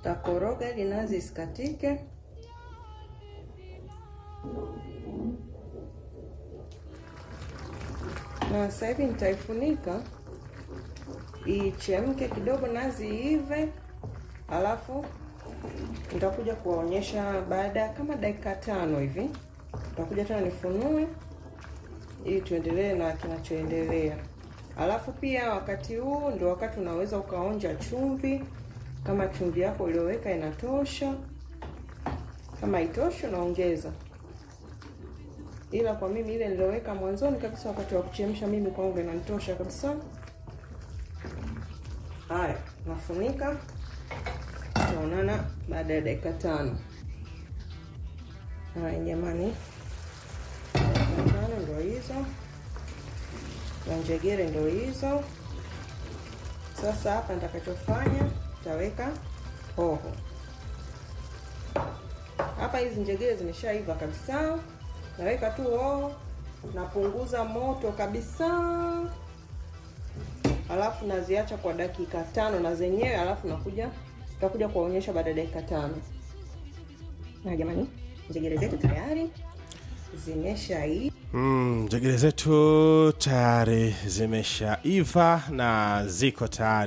Takoroga ili nazi isikatike. Na sasa hivi nitaifunika ichemke kidogo, nazi iive, alafu nitakuja kuwaonyesha baada ya kama dakika tano hivi, nitakuja tena nifunue ili tuendelee na kinachoendelea. Alafu pia wakati huu ndio wakati unaweza ukaonja chumvi, kama chumvi yako ulioweka inatosha. Kama haitoshi unaongeza, ila kwa mimi ile nilioweka mwanzoni kabisa wakati wa kuchemsha, mimi kwangu inanitosha kabisa. Haya, nafunika, tutaonana baada ya dakika tano. Haya jamani, dakika tano ndio hizo na njegere ndio hizo. Sasa hapa nitakachofanya nitaweka hoho hapa. Hizi njegere zimeshaiva kabisa, naweka tu hoho, napunguza moto kabisa, alafu naziacha kwa dakika tano na zenyewe, alafu nakuja tutakuja kuwaonyesha baada ya dakika tano. Na jamani, njegere zetu tayari zimeshaiva. Mm, njegere zetu tayari zimeshaiva na ziko tayari